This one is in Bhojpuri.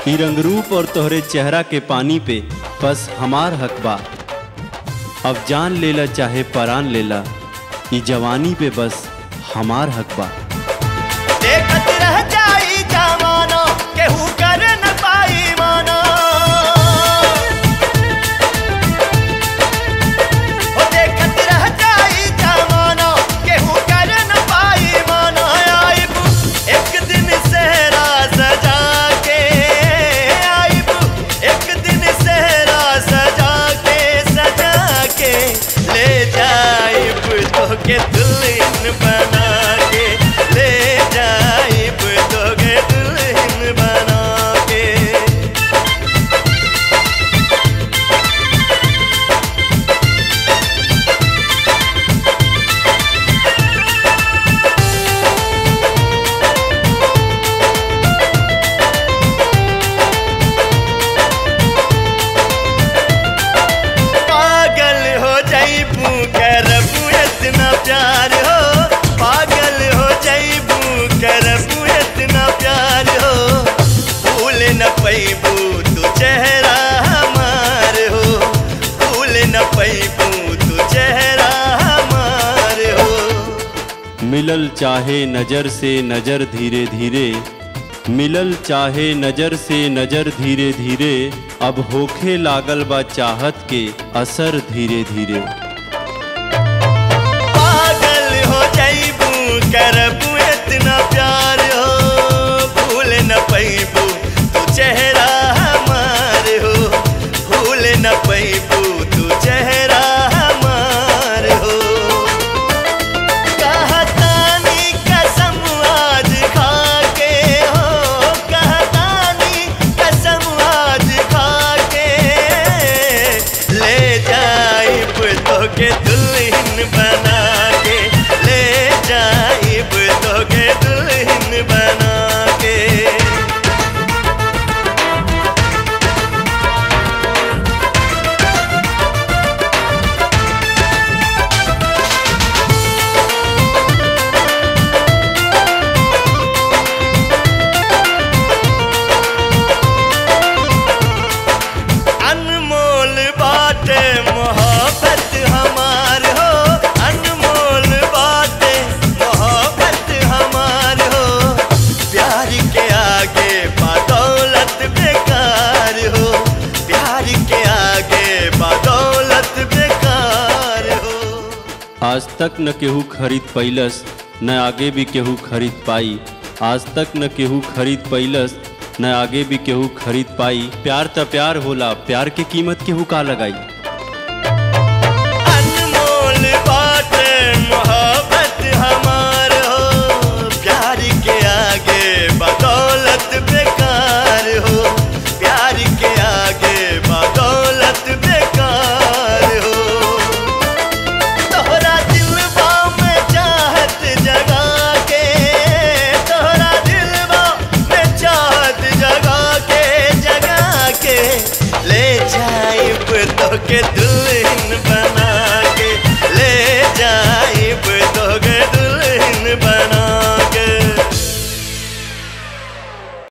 ई रंग रूप और तोहरे चेहरा के पानी पे बस हमार हक बा अब जान लेला चाहे परान लेला ई जवानी पे बस हमार हक बा देखत रह जाई जमाना केहू कर न पाई माना ओ देखत रह जाई जमाना केहू कर न पाई माना आइब एक दिन सहरा सजा के आइब एक दिन सहरा सजा के सजा के ले जाइब तोके दुल्हन बना के ले जाइब तोके दुल्हन बना के पागल हो जाइबू करबू इतना प्यार हो पागल हो जाइबू करबू इतना प्यार हो भूल न पैबू तू चेहरा हमार हो भूल न पैबू तू चेहरा हमार हो मिलल चाहे नजर से नजर धीरे धीरे मिलल चाहे नजर से नजर धीरे धीरे अब होखे लागल बा चाहत के असर धीरे धीरे पागल हो जाइबू करबू इतना प्यार हो भूल न पैबू तू चेहरा हमार हो भूल न पैबू तू चेहरा हमार हो कहतानी कसम आज खा के हो कहतानी कसम आज खा के ले जाइब तोके दुल्हन बना के ले जाइब तोके दुल्हन बना के अनमोल बात मोहब्बत हमार हो अनमोल बात मोहब्बत हमार हो प्यार के आगे बदौलत बेकार हो प्यार के आगे बदौलत बेकार हो आज तक न केहू खरीद पैलस न आगे भी केहू खरीद पाई आज तक न केहू खरीद पैलस न आगे भी केहू खरीद पाई प्यार त प्यार होला प्यार के कीमत केहू का लगाई